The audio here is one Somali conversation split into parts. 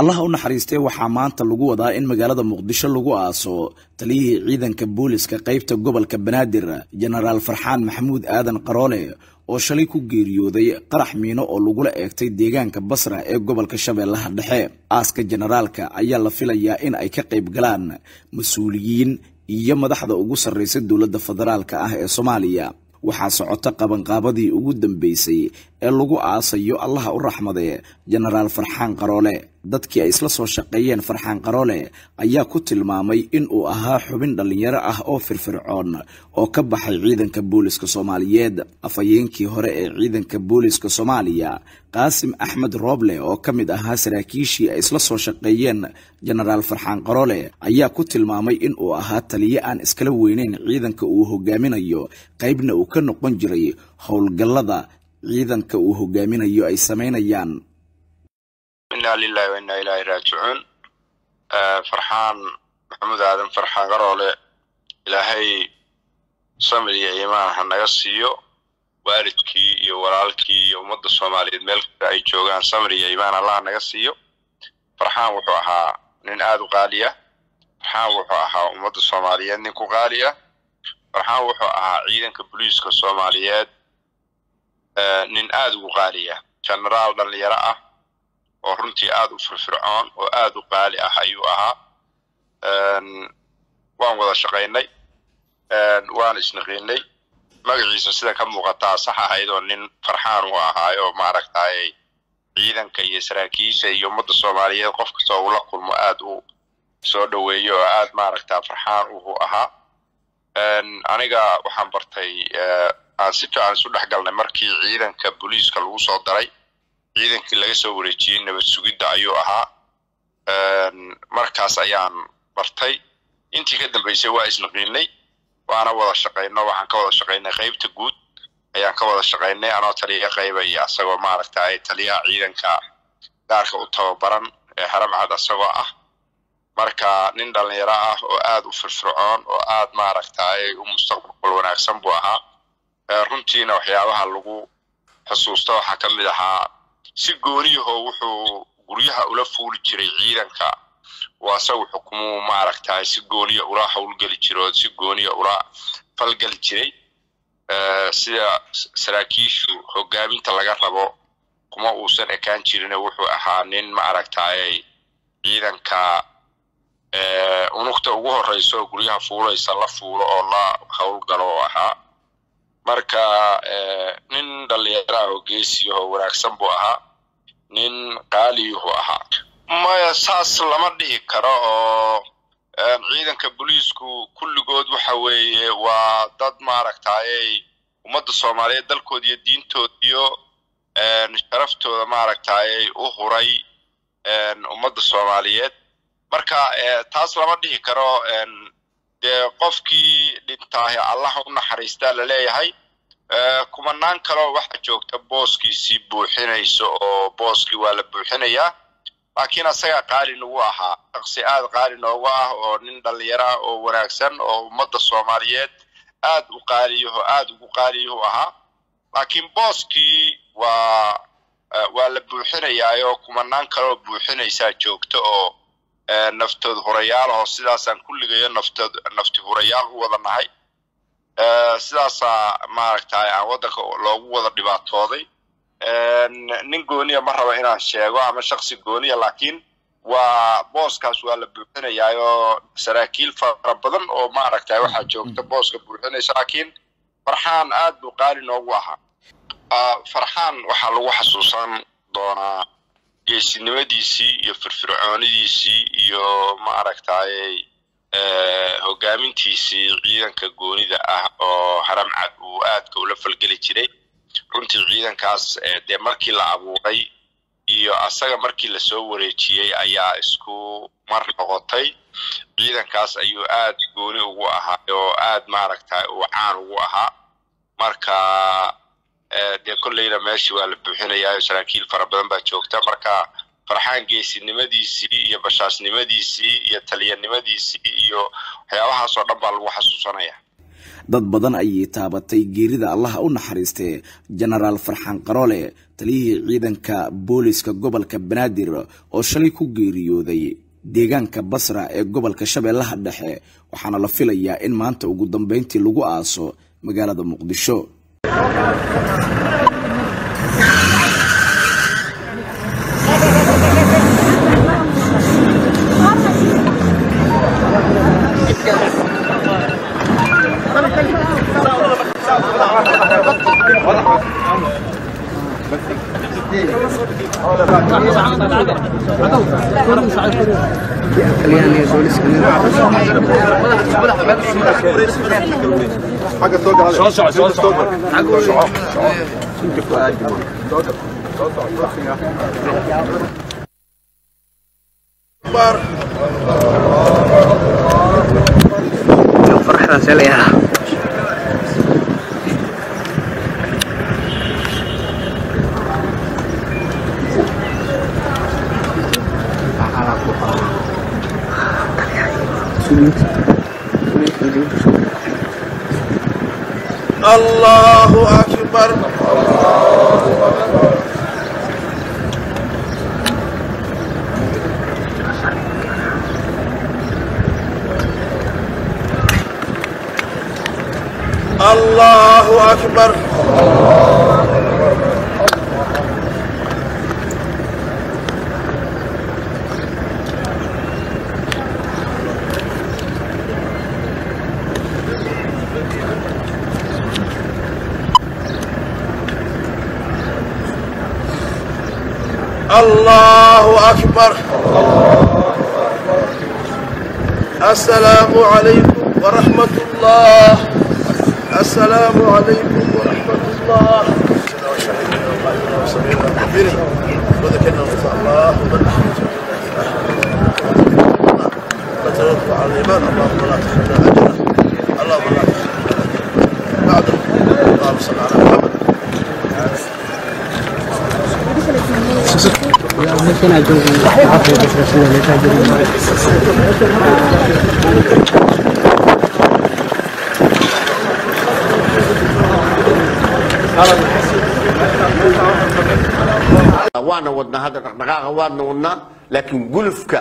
allaha u naxariistee waxaa maanta lagu wadaa in magaalada muqdisho lagu aaso taliyihii ciidanka booliska qaybta gobolka banaadir jenaraal farxaan maxamuud aadan qaroole oo shalay ku geeriyooday qarax miino oo lagula eegtay deegaanka basra ee gobolka shabeellaha dhexe aaska jenaraalka ayaa la filayaa in ay ka qayb galaan mas-uuliyiin iyo madaxda ugu sarreysa dowladda federaalka ah ee soomaaliya waxaa socota qabanqaabadii ugu dambeysay ee lagu aasayo allaha u raxmade jenaraal farxaan qaroole dadkii ay isla soo shaqeeyeen farxaan qaroole ayaa ku tilmaamay in uu ahaa xubin dhallinyaro ah oo firfircoon oo ka baxay ciidanka booliska soomaaliyeed afhayeenkii hore ee ciidanka booliska soomaaliya qaasim axmed rooble oo ka mid ahaa saraakiishii ay isla soo shaqeeyeen jenaraal farxaan qaroole ayaa ku tilmaamay in uu ahaa taliye aan iskala weyneyn ciidanka uu hogaaminayo qaybna uu ka noqon jiray howlgallada ciidanka uu hogaaminayo ay samaynayaan inaa lilahi wa inaa ilaahi raajicuun farxaan maxamuud aadan farxaan qaroole ilaahay samir iyo iimaan ha naga siiyo waalidkii iyo walaalkii iyo ummadda soomaaliyeed meel kasta ay joogaan samir iyo iimaan allah naga siiyo farxaan wuxuu ahaa nin aada u qaaliya farxaan wuxuu ahaa ummadda soomaaliyeed nin ku qaaliya farxaan wuxuu ahaa ciidanka booliiska soomaaliyeed nin aada ugu qaaliya genaraal dhalinyaro ah oo runtii aada u firfircoon oo aada u qaali ah ayuu ahaa waan wada shaqaynay waan isnaqiinay magaciisa sida ka muuqataa sax ahayd oo nin farxaan uu ahaayo maaragtay ciidanka iyo saraakiisha iyo ummadda soomaaliyeed qof kastoo ula kulmo aada u soo dhoweeyo oo aada maaragta farxaan uu ahaa aniga waxaan bartay aan si fiican isu dhex galnay markii ciidanka booliiska lagu soo daray ciidankii laga soo wareejiyey nabad sugidda ayuu ahaa markaas ayaan bartay intii ka dambeysay waa isnaqiinay waana wada shaqayno waxaan ka wada shaqaynay qaybta guud ayaan ka wada shaqaynay anoo taliya qaybaya asagoo maaragtay taliyaha ciidanka gaarka u tababaran ee haramcad asagoo ah marka nin dhalinyaro ah oo aada u firfircoon oo aada maaragtay u mustaqbal wanaagsan buu ahaa runtiina waxyaabaha lagu xusuusta waxaa ka mid ahaa si gooniyahoo wuxuu guryaha ula fuuli jiray ciidanka oo asagu xukumuu maaragtay si gooniya ula howlgeli jira oo si gooniya ula falgeli jiray sida saraakiishu hogaaminta laga rabo kuma uusan ekaan jirine wuxuu ahaa nin maaragtay ciidanka unugta ugu horeysa oo guryaha fuulaysa la fuulo oo la howlgalo oo ahaa marka nin dhalinyaraah oo geesiyahoo wanaagsan buu ahaa nin qaaliyuhu ahaa maya saas lama dhihi karo oo ciidanka booliisku kulligood waxa weeye waa dad maaragtayy ummadda soomaaliyeed dalkooda iyo diintooda iyo sharaftooda maaragtayy u huray ummadda soomaaliyeed marka taas lama dhihi karo dee qofkii dhintaahe allaha u naxariistaa laleeyahay kumanaan kaloo waxaa joogta booskiisii buuxinaysa oo booskii waa la buuxinayaa laakiin asagaa qaali nagu ahaa shaqsi aada qaali noogu ah oo nin dhalinyaro ah oo wanaagsan oo ummadda soomaaliyeed aada u qaaliyaho aada ugu qaaliyuhu ahaa laakiin booskii waa waa la buuxinayaayoo kumanaan kaloo buuxinaysaa joogta oo naftood hurayaalaho sidaasaan kulligayo naftood nafti hurayaal u wada nahay sidaasaa maaragtay aan waddanka loogu wada dhibaatooday nin gooniya ma rabo inaan sheego ama shaksi gooniya laakiin waa booskaas waa la buuxinayaayoo saraakiil fara badan oo maaragtay waxaa joogta booska buuxinaysa laakiin farxaan aad buu qaali noogu ahaa farxaan waxaa lagu xasuusan doonaa geesinimadiisii iyo firfircoonidiisii iyo maaragtay hogaamintiisii ciidanka goonida ah oo haramcad uu aadka ula falgeli jiray runtii ciidankaas dee markii la abuuray iyo asaga markii lasoo wareejiyey ayaa isku mar noqotay ciidankaas ayuu aad gooni ugu ahaa oo aad maaragtay uu caan ugu ahaa marka dee kolleyna meeshii waa la buuxinayaa saraakiil fara badan baa joogta marka farxaan geesinimadiisii iyo bashaasnimadiisii iyo taliyanimadiisii iyo waxyaabahaasoo dhan baa lagu xasuusanaya dad badan ayay taabatay geerida allaha u naxariistee jenaraal farxaan qaroole taliyihii ciidanka booliska gobolka banaadir oo shalay ku geeriyooday deegaanka basra ee gobolka shabeellaha dhexe waxaana la filayaa in maanta ugu dambeyntii lagu aaso magaalada muqdisho الله أكبر الله أكبر الله أكبر السلام عليكم ورحمة الله السلام عليكم ورحمة الله وذكرنا إن شاء الله وتوفى على الإيمان اللهم لا تحرمنا أجره اللهم لا تحرمنا أجره بعد اللهم صل على محمد waana wadnaa hadda dhaqdhaqaaqa waadna wadnaa laakiin gulufka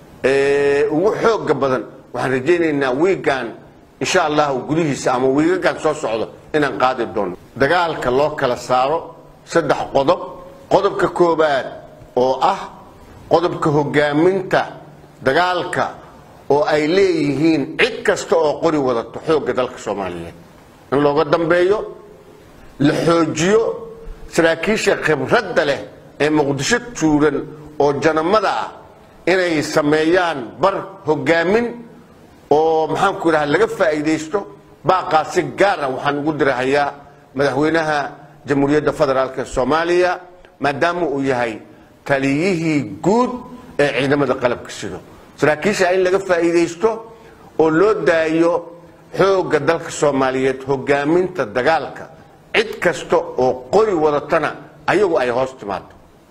ugu xooga badan waxaan rajaynaynaa wiigan insha allahu gudihiisa ama wiigagan soo socdo inaan qaadi doono dagaalka loo kala saaro saddex qodob qodobka koobaad oo ah qodobka hogaaminta dagaalka oo ay leeyihiin cid kasta oo qori wadato xoogga dalka soomaaliyeed in looga dambeeyo la xoojiyo saraakiisha khibradda leh ee muqdisho tuuran oo janamada ah inay sameeyaan bar hogaamin oo maxaanku idhaha laga faa'iidaysto baaqaas si gaara waxaan ugu dirahayaa madaxweynaha jamhuuriyadda federaalk ee soomaaliya maadaama uu yahay taliyihii guud ee ciidamada qalabka sido saraakiisha in laga faa'iidaysto oo loo daayo xoogga dalka soomaaliyeed hogaaminta dagaalka cid kasta oo qori wadatana ayagu ay hoos timaado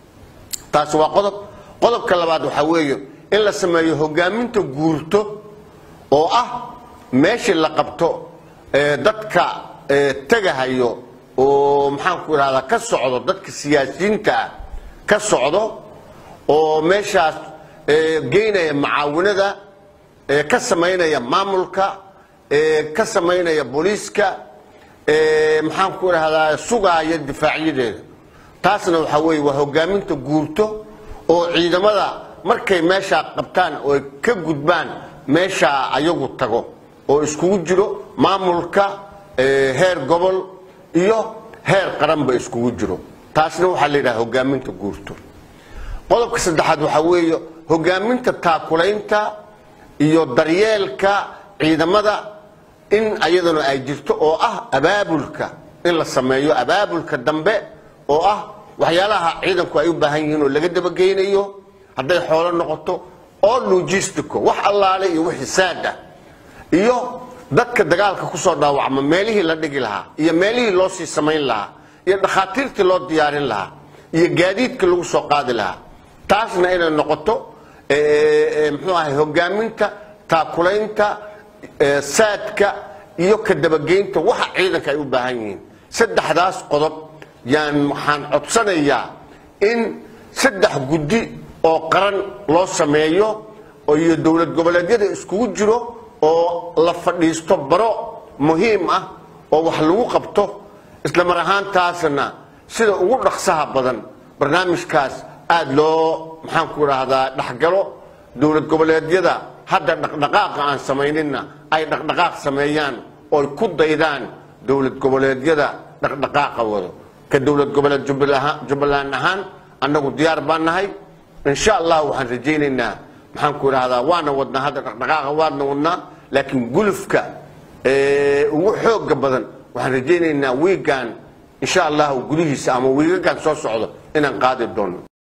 taasi waa qodob qodobka labaad waxaa weeye in la sameeyo hogaaminta guurto oo ah meeshii la qabto dadka tegahayo oo maxaanku idhahdaa ka socdo dadka siyaasiyiinta ah ka socdo oo meeshaas geynaya macaawinada ka samaynaya maamulka ka samaynaya booliiska maxaanku idhahdaa sugaaya difaacyadeeda taasna waxaa weeye waa hogaaminta guurto oo ciidamada markay meeshaa qabtaan oo ka gudbaan meeshaa ayagu tago oo iskugu jiro maamulka heer gobol iyo heer qaranba iskugu jiro taasna waxaa la yidhaha hogaaminta guurto qodobka saddexaad waxaa weeye hogaaminta taakulaynta iyo daryeelka ciidamada in ayaduna ay jirto oo ah abaabulka in la sameeyo abaabulka dambe oo ah waxyaalaha ciidanku ay u baahan yihiin oo laga dabageynayo hadday xoolo noqoto oo logistico wax allaale iyo wixii saad ah iyo dadka dagaalka kusoo dhaawacma meelihii la dhigi lahaa iyo meelihii loo sii samayn lahaa iyo dhakhaatiirtii loo diyaarin lahaa iyo gaadiidkii lagu soo qaadi lahaa taasna inay noqoto muxuu ahay hogaaminta taakulaynta saadka iyo ka dabageynta waxa ciidanka ay u baahan yihiin saddexdaas qodob yaan waxaan codsanayaa in saddex guddi oo qaran loo sameeyo oo iyo dowlad goboleedyada iskugu jiro oo la fadhiisto baro muhiim ah oo wax lagu qabto isla mar ahaantaasna sida ugu dhaqsaha badan barnaamijkaas aada loo maxaan ku idhaahdaa dhexgalo dowlad goboleedyada hadda dhaqdhaqaaqa aan samaynina ay dhaqdhaqaaq sameeyaan ooy ku daydaan dowlad goboleedyada dhaqdhaqaaqa wado ka dowlad goboleed jubbaland ahaan annagu diyaar baan nahay insha allah waxaan rajaynaynaa maxaan ku idhaahdaa waana wadnaa hadda dhaqdhaqaaqa waadna wadnaa laakiin gulufka ugu xooga badan waxaan rajaynaynaa wiigan insha allahu gudihiisa ama wiigagan soo socdo inaan qaadi doono